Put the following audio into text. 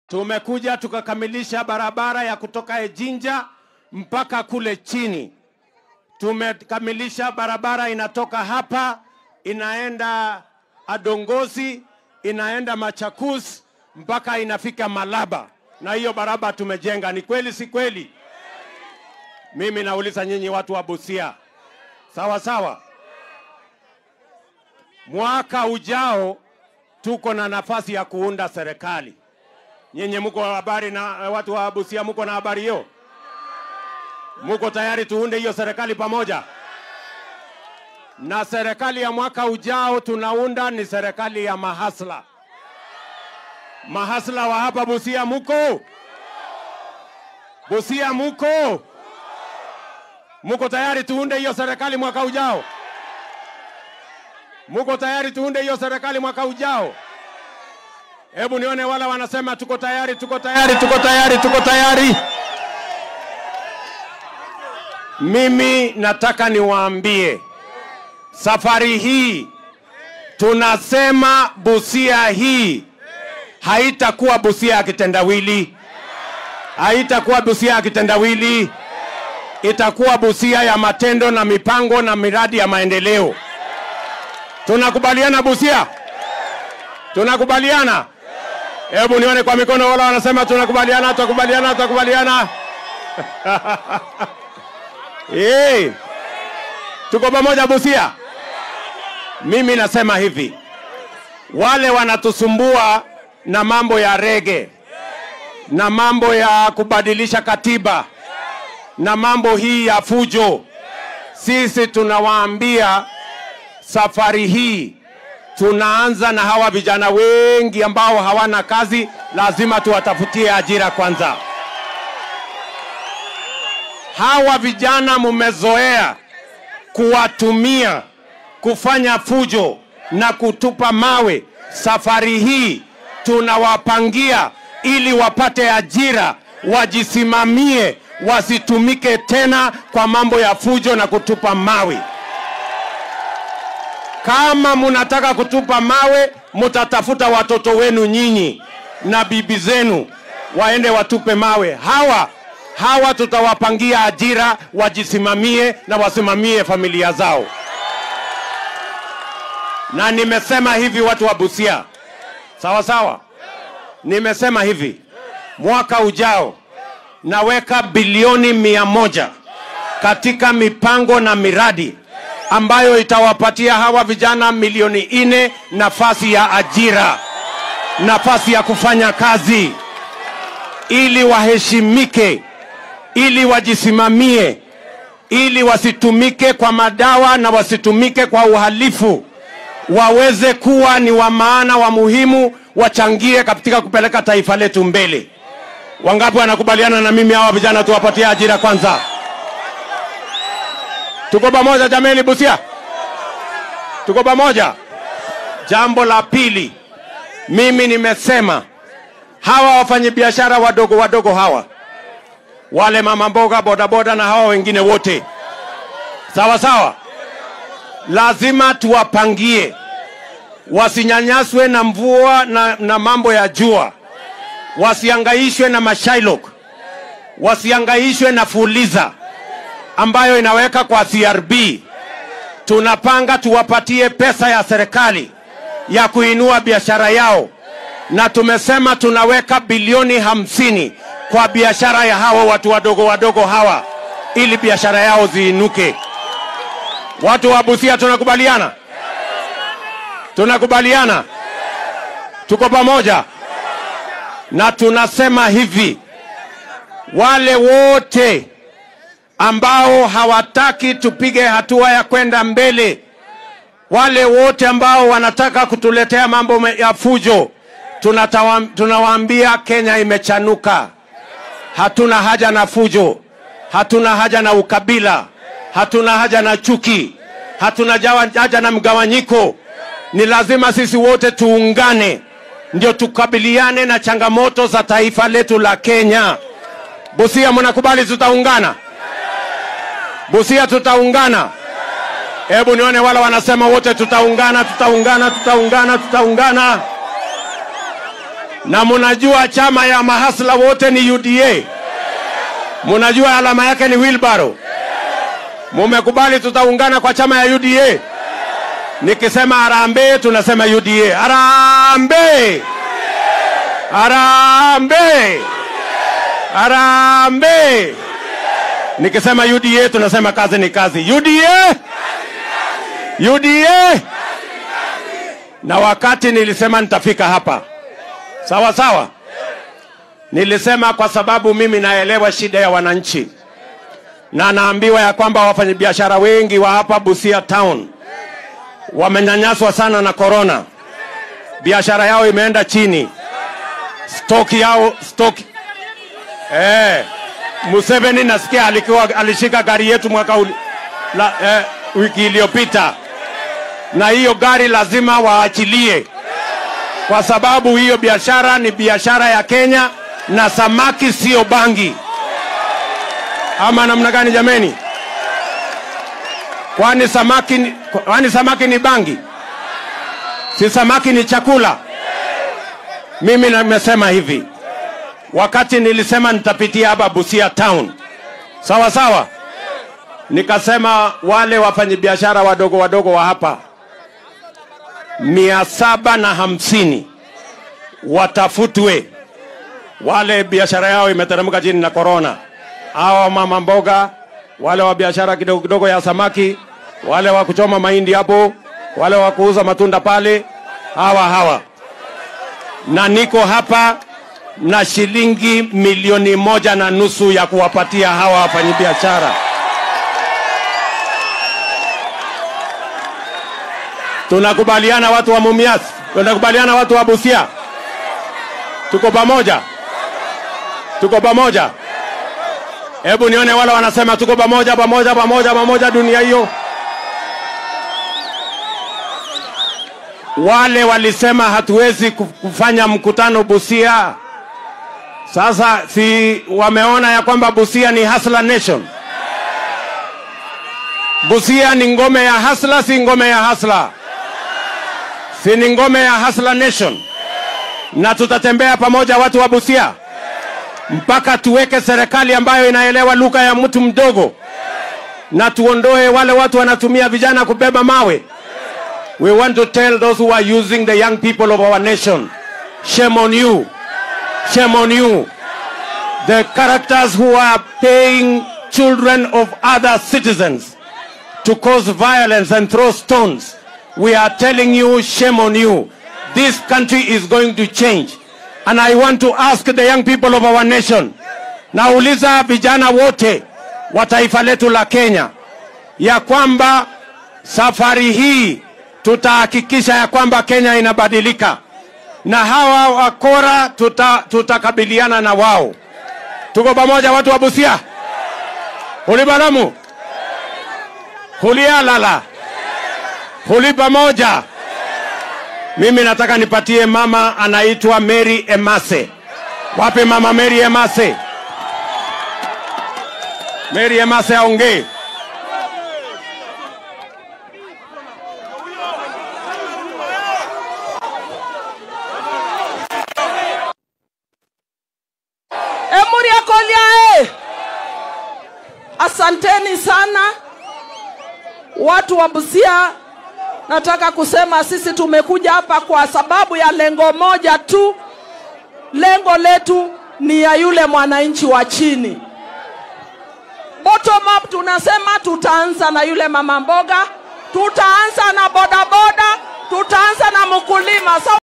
Tumekuja tukakamilisha barabara ya kutoka Ejinja mpaka kule chini. Tumekamilisha barabara inatoka hapa inaenda Adongozi, inaenda Machakus mpaka inafika Malaba, na hiyo barabara tumejenga. Ni kweli si kweli? Mimi nauliza nyinyi watu wa Busia, sawa sawa? Mwaka ujao tuko na nafasi ya kuunda serikali. Nyinyi mko habari na watu wa Busia, mko na habari hiyo? Muko tayari tuunde hiyo serikali pamoja? Na serikali ya mwaka ujao tunaunda ni serikali ya mahasla. Mahasla wa hapa Busia muko? Busia muko? Muko tayari tuunde hiyo serikali mwaka ujao? Muko tayari tuunde hiyo serikali mwaka ujao? Hebu nione wala wanasema tuko tayari, tuko tayari, tuko tayari, tuko tayari. Mimi nataka niwaambie safari hii tunasema Busia hii haitakuwa Busia ya kitendawili, haitakuwa Busia ya kitendawili, itakuwa Busia ya matendo na mipango na miradi ya maendeleo. Tunakubaliana Busia? Tunakubaliana? Hebu nione kwa mikono wala wanasema tunakubaliana, tunakubaliana, tunakubaliana. Hey, tuko pamoja Busia. Mimi nasema hivi, wale wanatusumbua na mambo ya rege na mambo ya kubadilisha katiba na mambo hii ya fujo, sisi tunawaambia safari hii tunaanza na hawa vijana wengi ambao hawana kazi, lazima tuwatafutie ajira kwanza. Hawa vijana mumezoea kuwatumia kufanya fujo na kutupa mawe. Safari hii tunawapangia ili wapate ajira, wajisimamie, wasitumike tena kwa mambo ya fujo na kutupa mawe. Kama munataka kutupa mawe, mutatafuta watoto wenu nyinyi na bibi zenu waende watupe mawe. Hawa hawa tutawapangia ajira, wajisimamie na wasimamie familia zao. Na nimesema hivi, watu wa Busia, sawa sawa, nimesema hivi, mwaka ujao naweka bilioni mia moja katika mipango na miradi ambayo itawapatia hawa vijana milioni nne nafasi ya ajira, nafasi ya kufanya kazi, ili waheshimike, ili wajisimamie, ili wasitumike kwa madawa na wasitumike kwa uhalifu, waweze kuwa ni wa maana, wa muhimu, wachangie katika kupeleka taifa letu mbele. Wangapi wanakubaliana na mimi hawa vijana tuwapatie ajira kwanza? Tuko pamoja jameni, Busia, tuko pamoja. Jambo la pili, mimi nimesema hawa wafanyabiashara wadogo wadogo hawa, wale mama mboga, bodaboda na hawa wengine wote, sawa sawa, lazima tuwapangie wasinyanyaswe na mvua na, na mambo ya jua, wasiangaishwe na mashailok, wasiangaishwe na fuliza ambayo inaweka kwa CRB. Tunapanga tuwapatie pesa ya serikali ya kuinua biashara yao, na tumesema tunaweka bilioni hamsini kwa biashara ya hawa watu wadogo wadogo hawa, ili biashara yao ziinuke. Watu wa Busia, tunakubaliana? Tunakubaliana? Tuko pamoja? Na tunasema hivi, wale wote ambao hawataki tupige hatua ya kwenda mbele, wale wote ambao wanataka kutuletea mambo ya fujo, tunatawa, tunawaambia Kenya imechanuka. Hatuna haja na fujo, hatuna haja na ukabila, hatuna haja na chuki, hatuna haja na mgawanyiko. Ni lazima sisi wote tuungane, ndio tukabiliane na changamoto za taifa letu la Kenya. Busia, mnakubali tutaungana? Busia tutaungana. Hebu nione wala wanasema wote tutaungana, tutaungana, tutaungana, tutaungana. na munajua chama ya mahasla wote ni UDA. Munajua alama yake ni wheelbarrow. Mumekubali tutaungana kwa chama ya UDA. Nikisema harambee, tunasema UDA. Harambee! Harambee! Harambee! Nikisema UDA tunasema kazi ni kazi. UDA! UDA! Na wakati nilisema nitafika hapa, sawa sawa, nilisema kwa sababu mimi naelewa shida ya wananchi, na naambiwa ya kwamba wafanyabiashara wengi wa hapa Busia town wamenyanyaswa sana na korona, biashara yao imeenda chini, stoki yao stoki eh, Museveni nasikia alikuwa alishika gari yetu mwaka uli, la, eh, wiki iliyopita, na hiyo gari lazima waachilie, kwa sababu hiyo biashara ni biashara ya Kenya na samaki sio bangi. Ama namna gani jameni? Kwani samaki, ni- kwani samaki ni bangi? Si samaki ni chakula? Mimi nimesema hivi wakati nilisema nitapitia hapa Busia town, sawa sawa, nikasema wale wafanyabiashara wadogo wadogo wa hapa mia saba na hamsini watafutwe, wale biashara yao imeteremka chini na korona, hawa mama mboga, wale wa biashara kidogo kidogo ya samaki, wale wa kuchoma mahindi hapo, wale wa kuuza matunda pale, hawa hawa na niko hapa na shilingi milioni moja na nusu ya kuwapatia hawa wafanyabiashara. Tunakubaliana watu wa Mumias, tunakubaliana watu wa Busia, tuko pamoja, tuko pamoja. Hebu nione wale wanasema tuko pamoja, pamoja, pamoja, pamoja, dunia hiyo. Wale walisema hatuwezi ku- kufanya mkutano Busia. Sasa si wameona ya kwamba Busia ni hustler nation? Busia ni ngome ya hustler, si ngome ya hustler? Si ni ngome ya hustler nation? Na tutatembea pamoja watu wa Busia mpaka tuweke serikali ambayo inaelewa lugha ya mtu mdogo, na tuondoe wale watu wanatumia vijana kubeba mawe. We want to tell those who are using the young people of our nation, shame on you. Shame on you. The characters who are paying children of other citizens to cause violence and throw stones. We are telling you, shame on you. This country is going to change. And I want to ask the young people of our nation, nauliza vijana wote wa taifa letu la Kenya ya kwamba safari hii tutahakikisha ya kwamba Kenya inabadilika na hawa wakora tuta, tutakabiliana na wao. Tuko pamoja watu wa Busia, hulibalamu, hulialala, huli pamoja. Mimi nataka nipatie mama anaitwa Mary Emase. Wapi mama Mary Emase? Mary Emase aongee. Emuria Kolia, asanteni sana watu wa Busia. Nataka kusema sisi tumekuja hapa kwa sababu ya lengo moja tu. Lengo letu ni ya yule mwananchi wa chini. Bottom up tunasema tutaanza na yule mama mboga, tutaanza na bodaboda, tutaanza na mkulima. So